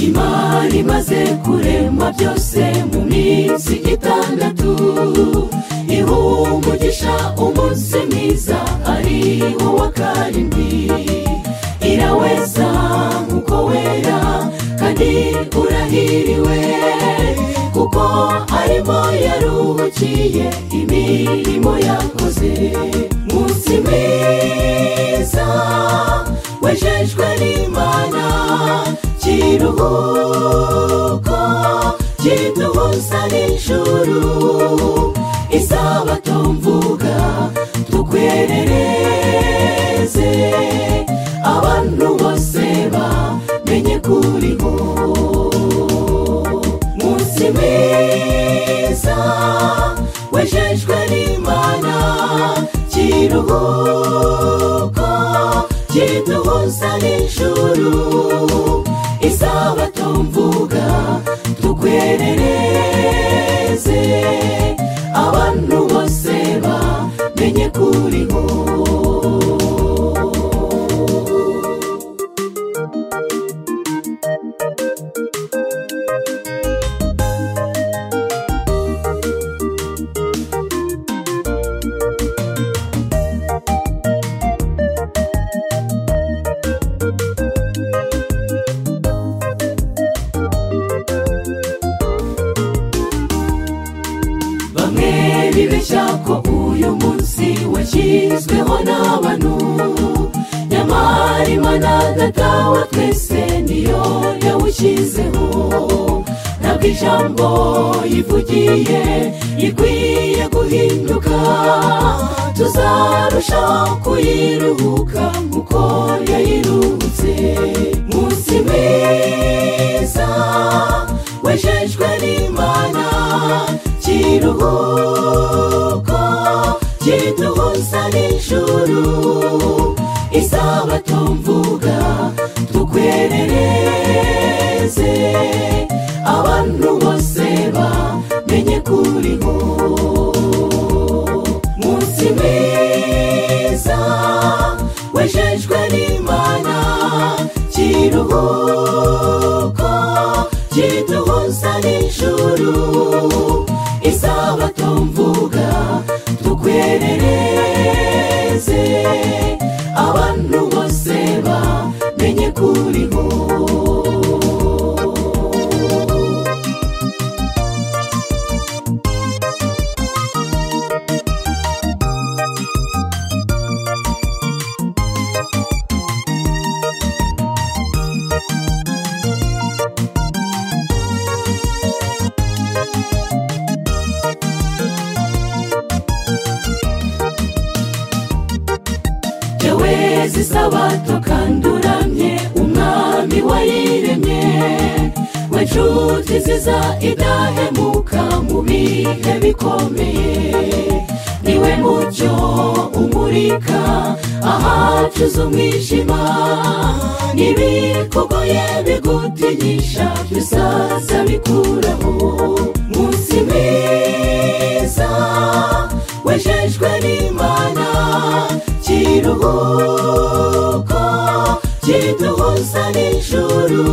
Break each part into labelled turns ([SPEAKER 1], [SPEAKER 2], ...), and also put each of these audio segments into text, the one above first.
[SPEAKER 1] imana imaze kurema byose mu minsi itandatu iha umugisha umunsi mwiza ariho wa karindwi iraweza nk'uko wera kandi urahiriwe kuko arimo yaruhukiye imirimo yakoze munsi mwiza wejejwe n'imana kiruhuko kiduhuza n'ijuru isabato mvuga tukwerereze abantu bose bamenye kuriho munsi mwiza wejejwe n'imana kiruhuko kiduhuza n'ijuru isabato mvuga tukwerereze abantu bose bamenye kuriho bamwe bibeshya ko uyu munsi washyizweho n'abantu nyamara imana data wa twese niyo yawushyizeho ntabwo ijambo yivugiye ikwiye guhinduka tuzarushaho kuyiruhuka nk'uko yayiruhutse munsi mwiza wejejwe n'imana kiruhuko kiduhuza n'ijuru isabato mvuga tukwerereze abantu bose bamenye kuriho munsi mwiza wejejwe n'imana kiruhuko kiduhuza n'ijuru isabato mvuga tukwerereze abantu bose bamenye kuriho yewe zisabato kandi uramye umwami wayiremye we nshuti ziza idahemuka mu bihe bikomeye niwe mucyo umurika ahacuza umwijima n'ibikugoye bigutinyisha bisaza bikuraho munsi mwiza wejejwe n'imana kiruhuko kiduhuza n'ijuru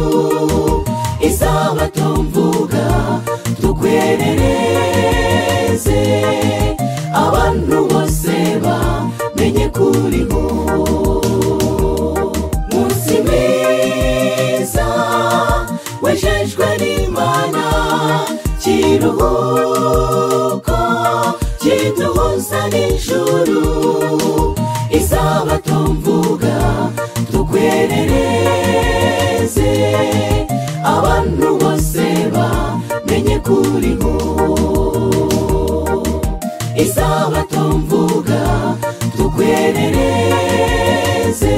[SPEAKER 1] isabato mvuga tukwerereze abantu bose bamenye kuriho munsi mwiza wejejwe n'imana kiruhuko kiduhuza n'ijuru isabato mvuga tukwerereze abantu bose bamenye kuriho isabato mvuga tukwerereze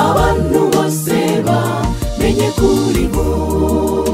[SPEAKER 1] abantu bose bamenye kuriho